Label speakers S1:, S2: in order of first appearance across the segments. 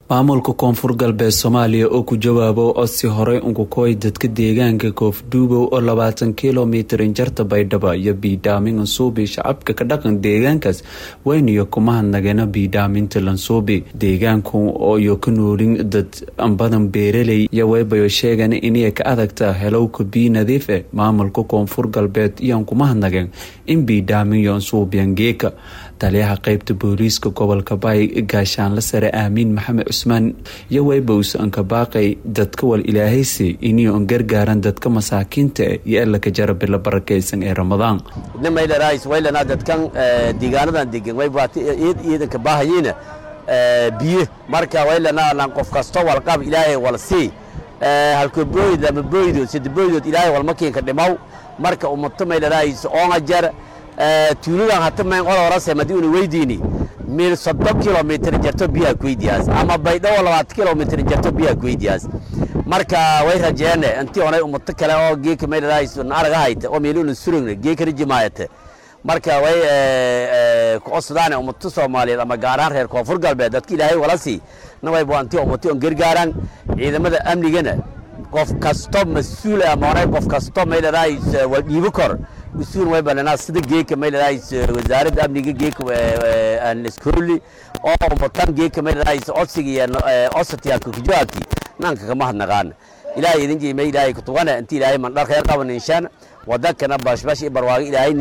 S1: maamulka koonfur galbeed soomaaliya oo ku jawaabo codsi horey unkukoy dadka deegaanka koofdhuubow oo labaatan kilomitir injarta baydhaba iyo biidhaamin lansuubi shacabka ka dhaqan deegaankaas weyniyo kuma hadnageena biidhaaminta lansuubi deegaanku iyo ka noolin dad badan beeraley iyo weybayo sheegan inay ka adagta helowka bii nadiif eh maamulka koonfur galbeed iyoan kuma hadnageen in biidhaamin iyo ansuubiyan geeka taliyaha qeybta booliiska gobolka baay gaashaanla sare aamiin maxamed cusmaan iyo weybows ankabaaqay dadka wal ilaahaysi inio an gargaaran dadka masaakiinta eh iyo elaka jara bilo barakaysan ee ramadaan
S2: waylana dadkan deegaanadan degan waybaaiid iidanka baahayiina biyo marka waylana lan qof kasto walqab ilaahay wal sii halkobooyd lama booydood sadabooydood ilaahay walmakiinka dhimaw marka ummato maylanays oonga jar tuuladan hata mayn qola horase madii una weydiini mil soddon kilomitr jarto biyaa kuweydiyaas ama baydhawo labaatan kilomitr jarto biyaa kuweydiyaas marka way rajeene intii onay ummato kale oo geeka maylanays naaraga hayta oo meeluna surugna geekana jimaayate marka way kucodsadaan ummato soomaaliyeed ama gaaraan reer koonfur galbeed dadka ilaahay wala sii nawayba intii ummato on gargaaraan ciidamada amnigana qof kasto mas-uul ama onay qof kasto maylanays wal dhiibo kor mas-uul way balanaa sida geeka maylanays wasaaradda amniga geeka anskooli oo ummatan geeka maylanays codsiga iyo codsatiyaalka kujawaabti nanka kama hadnaqaana ilaahay idin jiima ilaahay kutugana inti ilaahay mandhar khayr qaban inshaan wadankana bashbash iyo barwaago ilaahay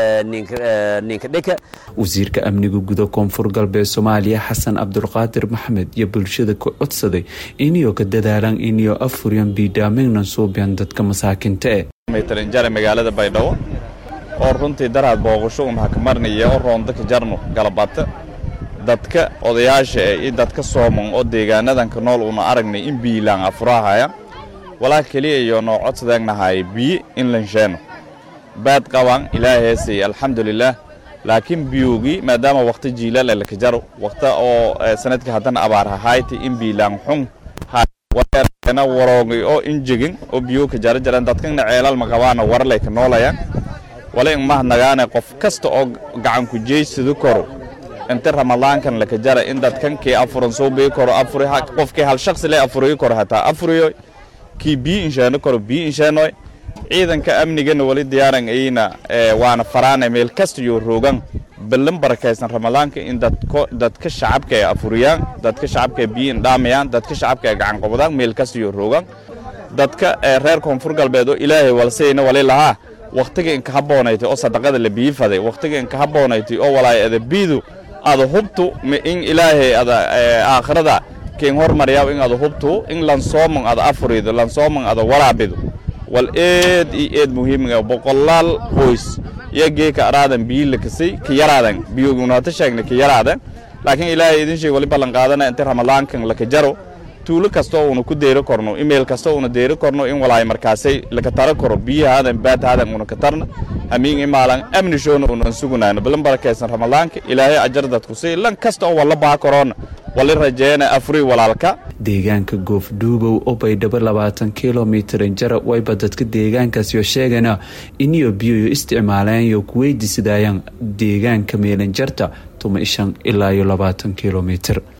S2: ninka dhika
S1: wasiirka amniga guda koonfur galbeed soomaaliya xasan cabdulqaadir maxamed iyo bulshada ku codsaday iniyoo ka dadaalaan iniyoo afuryan biidhaamignan suubyan dadka masaakinta eh
S3: maytalinjare magaalada baydhabo oo runtii daraad booqasho un hakamarnaya oo roonda ka jarno galabata dadka odayaasha eh iyo dadka sooman oo deegaanadanka nool una aragnay in biilaan afurahaya walaa keliya iyo noo codsadagnahay biyi in lansheeno baad qabaan ilaaheesay alxamdulilaah laakiin biyogii maadaama wakhti jiilaal laka jaro wakhta oo sanadkii haddana abaar hahayti in biilaan xun na waroogay oo injegin oo biyo ka jara jaran dadkana ceelal maqabaana warlay ka noolayaan wala in mahadnagaane qof kasta oo gacan ku jeysadu koro inta ramadaankan laka jara in dadkankii afuran soo bii koro afuri qofkii hal shakhsi le afuriyi koro hataa afuriyo kii biyo insheeno koro biyo insheenoy ciidanka amnigana wali diyaaran ayna waana faraana meel kasta iyo roogan ballan barakaysan ramadaanka in dadka shacabka ay afuriyaan dadka shacabka ay biyo indhaamayaan dadka shacabka ay gacan qobdaan meel kasta iyo roogan dadka reer koonfur galbeed oo ilaahay walsayna wali lahaa wakhtiga inka haboonayti oo sadaqada la biyi faday wakhtiga inka haboonayti oo walaay ada biidu ada hubtu in ilaahay ada aakhirada kin hormaryaw in ada hubtu in lansooman ada afurido lansooman ada waraabido wal eed iyo eed muhiimiga boqolaal qoys iyo geeka araadan biyi lakasay ka yaraadan biyogunata sheegna ka yaraadan laakiin ilaahay idin sheeg wali ballan qaadana inta ramadaankan laka jaro tuulo kasta oo una ku deeri korno email kasta una deeri korno in walaay markaasay laka tara koro biyahaadan baadhaadan una ka tarna hamiin imaalan amni shoona unan sugunayno balan barakaysan ramadaanka ilaahay ajar dadku si lan kasta oo walla baa koroona wali rajeena afuri walaalka
S1: deegaanka goofdhuubow oo baydhabo labaatan kilomitir injara wayba dadka deegaankaasyo sheegana iniyo biyoyo isticmaalaanyo kuweydiisadayaan deegaanka meelanjarta tuma ishan ilaa iyo labaatan kilomitir